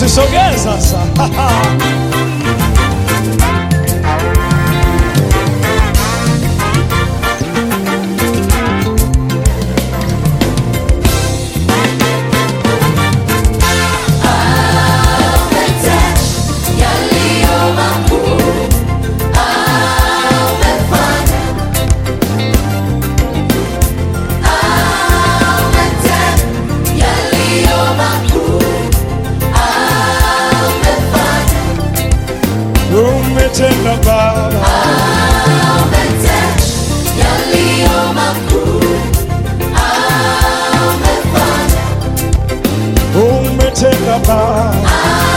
Usisogee sasa. Umetenda Baba, umetenda Baba,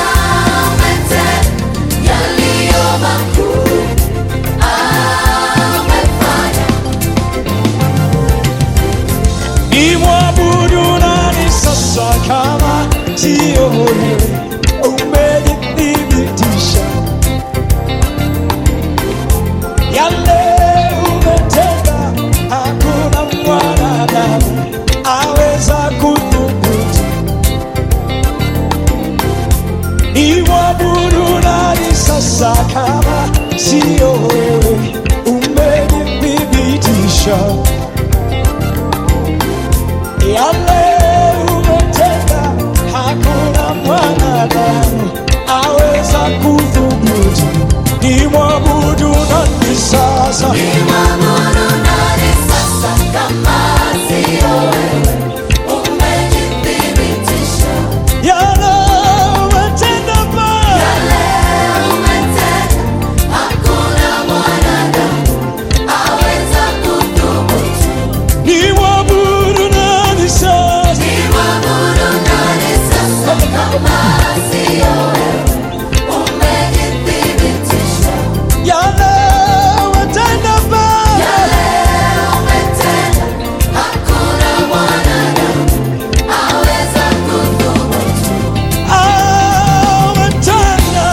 ni mwabudu nani sasa kama sio wewe? Umejithibitisha yale umetenda, hakuna mwanadamu aweza kudhubutu. Ni mwabudu nani sasa kama sio wewe? Umejithibitisha yale umetenda, hakuna mwanadamu aweza kudhubutu. Ni mwabudu nani sasa? Yale umetenda Baba, ni mwabudu nani sasa? Yale umetenda Baba, ah, umetenda.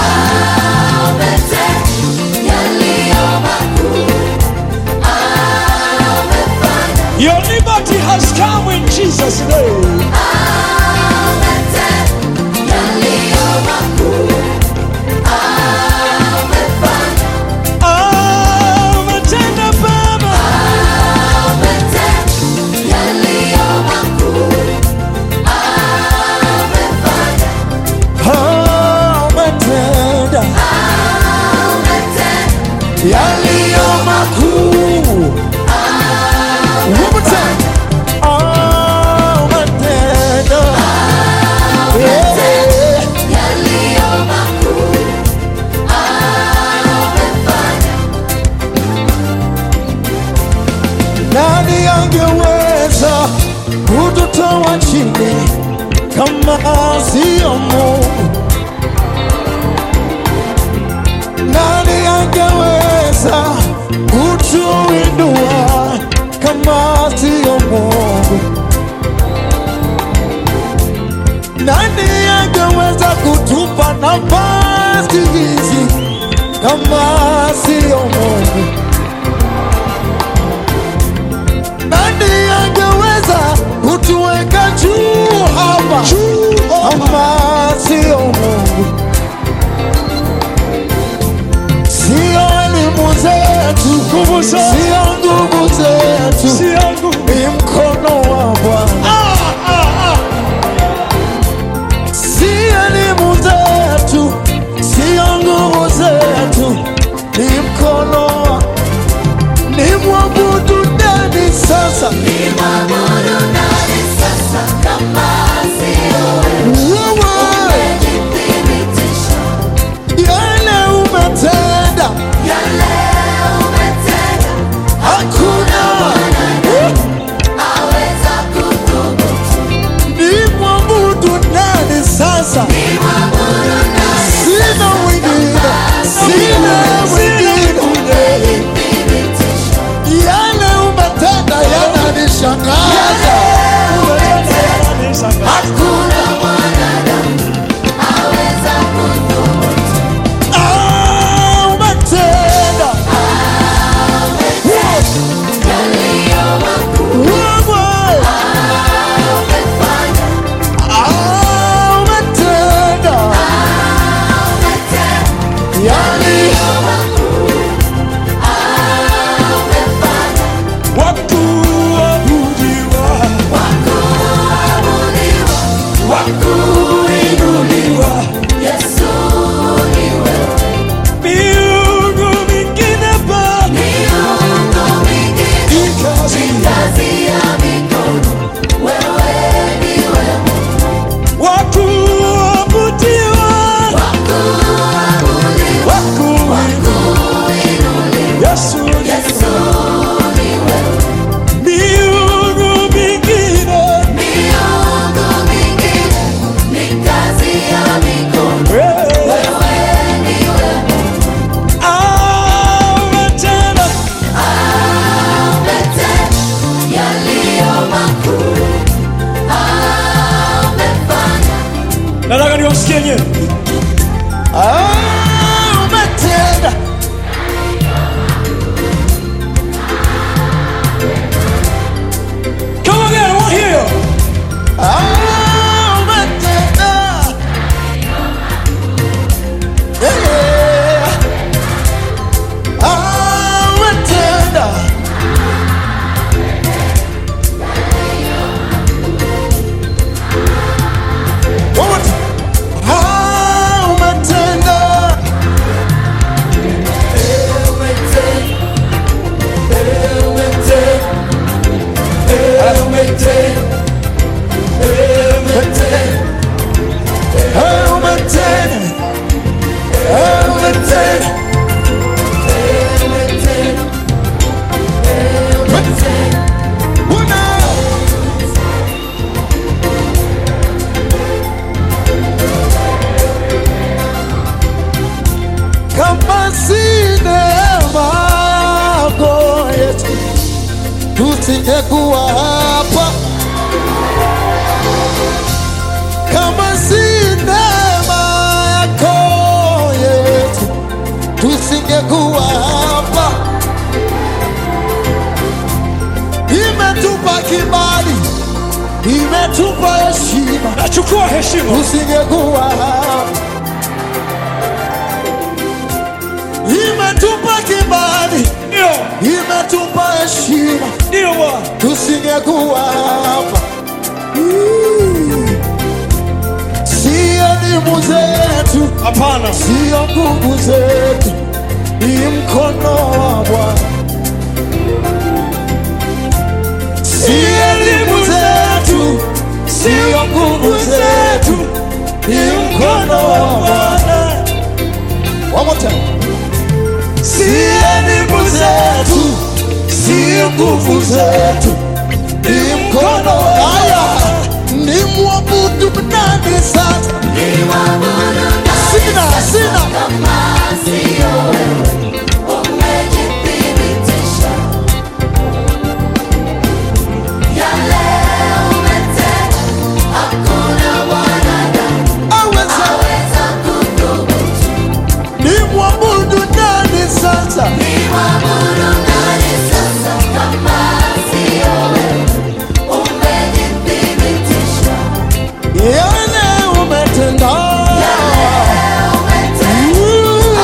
Your liberty has come in Jesus' name. Ah, umetenda Baba, ah, umetenda yaliyo makuu. One more time. Ah, umetenda. Yeah. Nani angeweza kututoa chini kama sio Mungu? Nani angeweza kutuinua kama sio Mungu? Nani angeweza kutupa nafasi hizi kama sio Mungu? Nani angeweza kutuweka juu hapa kama sio Mungu? Sio elimu zetu, Nguvu zetu. sio nguvu zetu, si yangu ni mkono wa Bwana. ah, ah, ah. Si elimu zetu, sio nguvu zetu, ni mkono wa ni mwabudu nani sasa? Wewe yale umetenda, hakuna ni mwabudu nani sasa? Sina mwingine, sina mwingine. Yale umetenda yananishangaza. Ah, umetenda. Wewe. Ah, umetenda. Nataka niwasikie nyewe. Ah, umetenda. Come again, I want to hear you. Ah, umetenda. Yeah. Ah, umetenda. One more time. Ah, umetenda. Ah, umetenda. Ah, umetenda. Una. kama si neema yako Yesu, tusingekuwa hapa. Kama si neema yako Yesu, tusingekuwa hapa. Imetupa kibali, imetupa heshima, Nachukua heshima. tusingekuwa hapa. Imetupa kibali, Ndio, imetupa heshima, ndio Bwana. tusingekuwa hapa. Mm. Sio elimu zetu, Hapana. sio nguvu zetu, ni mkono wa Bwana. Sio elimu zetu, sio nguvu zetu, ni mkono wa Bwana. One more time. Si elimu zetu, si nguvu zetu, ni mkono haya, ni mwabudu nani sasa? Sina, sina aweza, ni mwabudu nani sasa? Yale umetenda,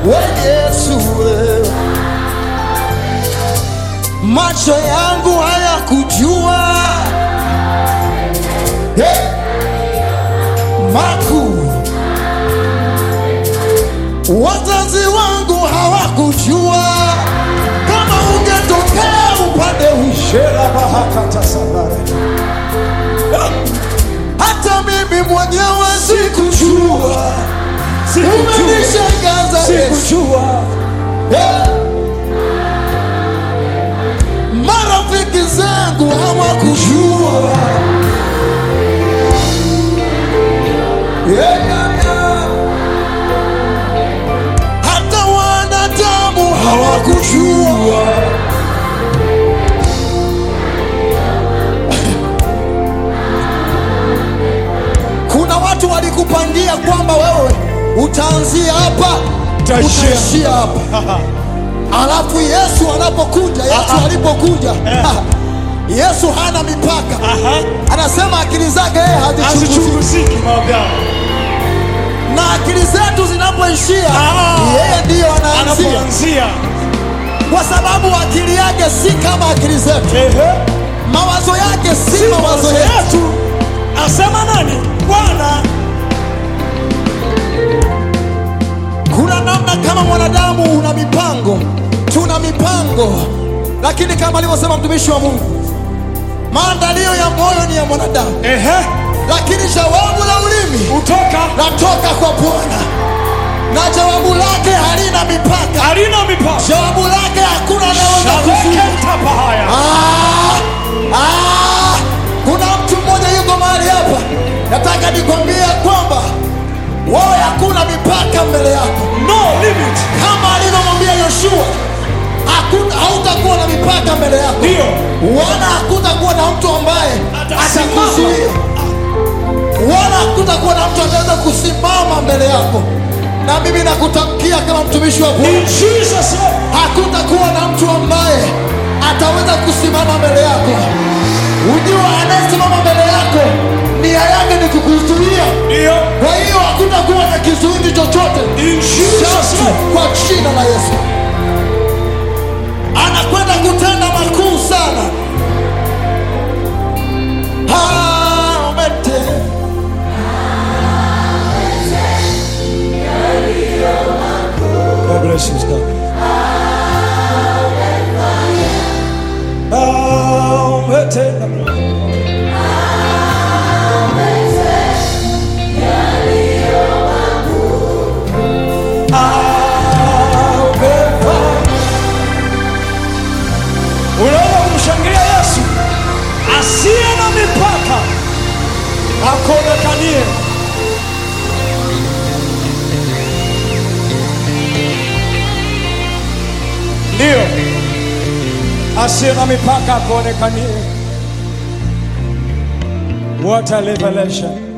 we Yesu wewe. Macho yangu hayakujua hey, makuu wazazi wangu hawakujua kama ungetokea upande ushera bahakata sabara hata mimi mwenyewe sikujua umenishangaza Yesu sikujua Eh. marafiki zangu hawakujua Yeah, yeah, yeah. hata wanadamu hawakujua kuna watu walikupangia kwamba wewe utaanzia hapa Utaishia. utaishia hapa alafu yesu anapokuja yesu Aha. alipokuja yesu hana mipaka Aha. anasema akili zake yeye hazichunguzi hazichunguziki maagano na akili zetu zinapoishia Ah. yeye ndiyo anaanzia anapoanzia kwa sababu akili yake si kama akili zetu ehe mawazo yake si, si mawazo mawazo yetu yetu asema nani bwana kuna namna kama mwanadamu una mipango tuna mipango lakini kama alivyosema mtumishi wa mungu maandalio ya moyo ni ya mwanadamu ehe lakini jawabu la ulimi kutoka latoka kwa bwana na jawabu lake halina mipaka halina mipaka jawabu lake hakuna anaweza kuzuia shabeketapa haya Ah, ah, kuna mtu mmoja yuko mahali hapa nataka nikwambie kwamba wewe hakuna mipaka mbele yako no limit kama alivyomwambia yoshua hakuta- hautakuwa na mipaka mbele yako Ndio. wala hakutakuwa na mtu ambaye Atasimama. atakuzuia wala hakutakuwa na mtu ataweza kusimama mbele yako na mimi nakutamkia kama mtumishi wa bwana in jesus name hakutakuwa na mtu ambaye ataweza kusimama mbele yako ujua anayesimama mbele yako nia yake ni kukuzuia ndio kwa hiyo hakutakuwa na kizuizi chochote in jesus Shatu name kwa jina la yesu anakwenda kutenda makuu sana Ah, umetenda. God bless you, Scott. Ah, umetenda. Ah, umefanya. Unaweza kumshangilia Yesu asiye na mipaka akonekanie. Ndio, asiye na mipaka akuonekanie. What a revelation!